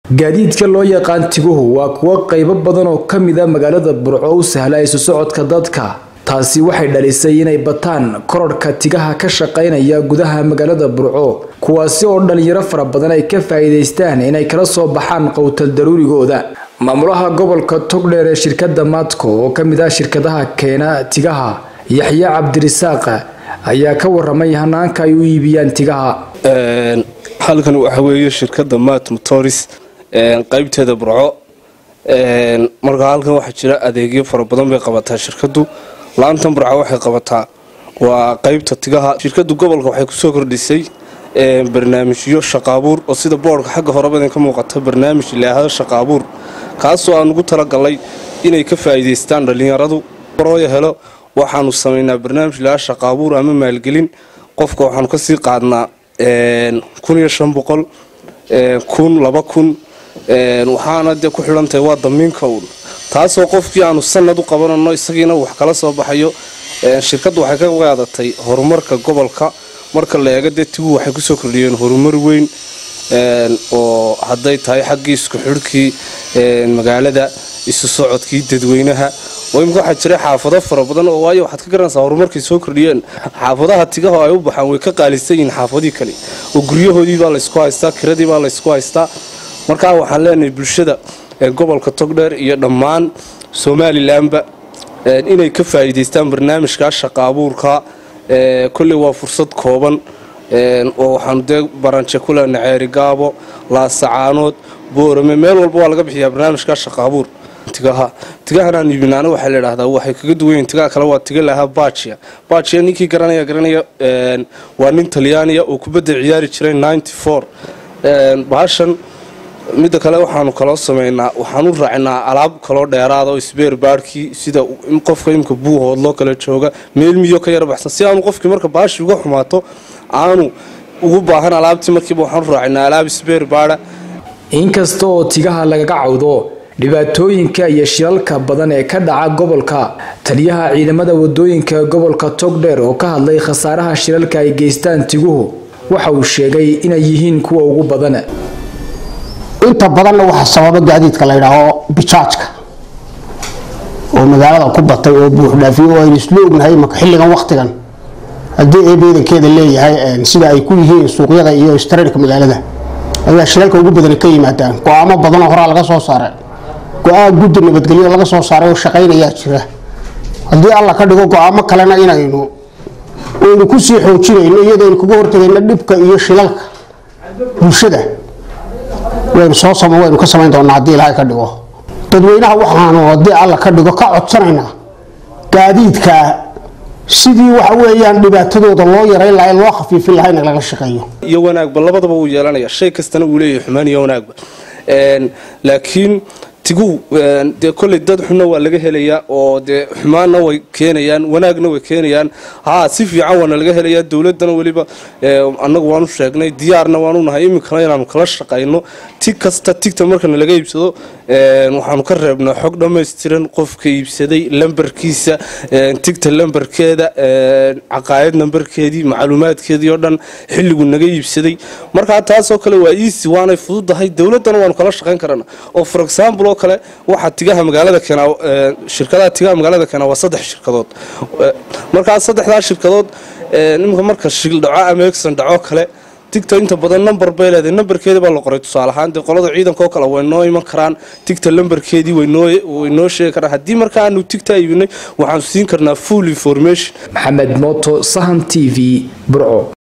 gaadiidka loo yaqaan tiguhu waa kuwo qaybo badan oo ka mid a magaalada burco u sahla isu socodka dadka taasi waxay dhalisay inay bataan kororhka tigaha ka shaqaynaya gudaha magaalada burco kuwaasi oo dhalinyaro fara badan ay ka faa'iidaystaan inay kala soo baxaan qowtal daruurigooda maamulaha gobolka togdheer ee shirkadda maadco oo ka mid ah shirkadaha keena tigaha yaxye cabdirisaaq ayaa ka waramay hanaanka ay u iibiyaan tigaha halkan waxa weeye shirkadda mat motoris qaybteeda burco markaa halkan waxaa jira adeegyo fara badan bay qabataa shirkadu laantan burco waxay qabataa waa qaybta tigaha shirkadu gobolka waxay kusoo kordhisay barnaamijyo shaqaabuur oo sida boodhka xagga horebadan ka muuqata barnaamij ilaahada shaqaabuur kaasoo aan ugu talagalay inay ka faa'iidaystaan dhallinyaradu barooya helo waxaanu samaynaa barnaamij ilaahada shaqaabuur ama maalgelin qofka waxaanu kasii qaadnaa kun iyo shan boqol kun laba kun waxaana dee ku xidhantahay waa damiinka uun taasoo qofkii aanu sanad u qabanano isagiina wax kala soo baxayo shirkaddu waxay ka qaadatay horumarka gobolka marka la eego dee tigu waxay kusoo kordhiyeen horumar weyn oo hadday tahay xaggii isku xidhkii magaalada isu socodkii dadweynaha oo imika waxaa jira xaafado fara badan oo waayo waxaad ka garanaysaa horumarkay soo kordhiyeen xaafadaha tigaha ay u baxaan way ka qaalisan yihiin xaafadii kale oo guryahoodii baa laysku haystaa kiradii baa laysku haystaa markaa waxaan leenahay bulshada gobolka togdheer iyo dhammaan somalilanba inay ka faa'iidaystaan barnaamijka shaqa abuurka kolley waa fursad kooban oo waxaanu dee baranje ku lena ceeri gaabo laasacaanood boorame meel walba waa laga bixiyaa barnaamijka shaqa abuur tigaha tigahan aan iibinaana waxaa la idhahdaa waxay kaga duwan yihin tigaha kale waa tiga lahaa bajia bajia ninkii garanaya garanaya waa nin talyaaniya oo kubadda ciyaari jiray ninety four bahashan midda kale waxaanu kaloo sameynaa waxaan u raacnaa alaab kaloo dheeraada oo isbeer baarhkii sida qofka imka buuhoodloo kale jooga meel miyo ka yara baxsan si aanu qofkii marka baashi uga xumaato aanu ugu baahan alaabtii markiiba waxaan u raacnaa alaab isbeer baadha inkasta oo tigaha lagaga cawdo dhibaatooyinka iyo shilalka badan ee ka dhaca gobolka taliyaha ciidamada wadooyinka gobolka togdheer oo ka hadlay khasaaraha shilalka ay geystaan tiguhu waxa uu sheegay inay yihiin kuwa ugu badan inta badanna waxaa sababa gaadiidka la ydhaaho bijaajka oo magaalada ku batay oo buuxdhaafiyo oo aynu isla ognahay imaka xilligan waktigan haddii ay beedankeeda leeyahay sida ay ku yihiin suuqyada iyo istareerka magaalada ayaa shilalka ugu badan ka yimaadaan go-aamo badanoo horaa laga soo saaray go-aan guddi nabadgelyo laga soo saaray oo shaqaynayaa jira haddii alla ka dhigo go-aamo kalena inaynu aynu kusii xoojinayno iyadaynu kaga hortagayno dhibka iyo shilalka bulshada waynu soo waynu ka samayn doonaa haddii ilaahay ka dhigo dadweynaha waxaanu haddii alla ka dhigo ka codsanaynaa gaadiidka sidii waxa weeyaan dhibaatadooda loo yarayn laha loo khafiifin laha in laga shaqeeyo iyo wanaagba labadaba wuu yeelanaya shay kastana wuu leeyahay xumaan iyo wanaagba laakiin tigu dee kolley dad xunna waa laga helayaa oo dee xumaanna way keenayaan wanaagna way keenayaan haa si fiican waana laga helayaa dowladana weliba annagu waanu sheegnay diyaarna waanu nahay iminkana inaanu kala shaqayno tig kasta tigta markana laga iibsado waxaanu ka reebnaa xog dhammaystiran qofka iibsaday lambarkiisa tigta lambarkeeda caqaayad nambarkeedii macluumaadkeedii oo dhan xilligu naga iibsaday markaa taasoo kale waa easy waanay fududahay dowladana waanu kala shaqayn karana oo for example oo kale waxaa tigaha magaalada keenaa shirkadaha tigaha magaalada keenaa waa saddex shirkadood markaa saddexdaa shirkadood imika marka shil dhaco ama exon dhaco kale tigta inta badan number bay leedahay numberkeedii baa la qoray tusaale ahaan dee qolada ciidanka oo kale way noo iman karaan tigta lambarkeedii way noo sheegi karaan haddii marka aanu tigta iibinay waxaanu siin karnaa full information maxamed mooto sahan t v burco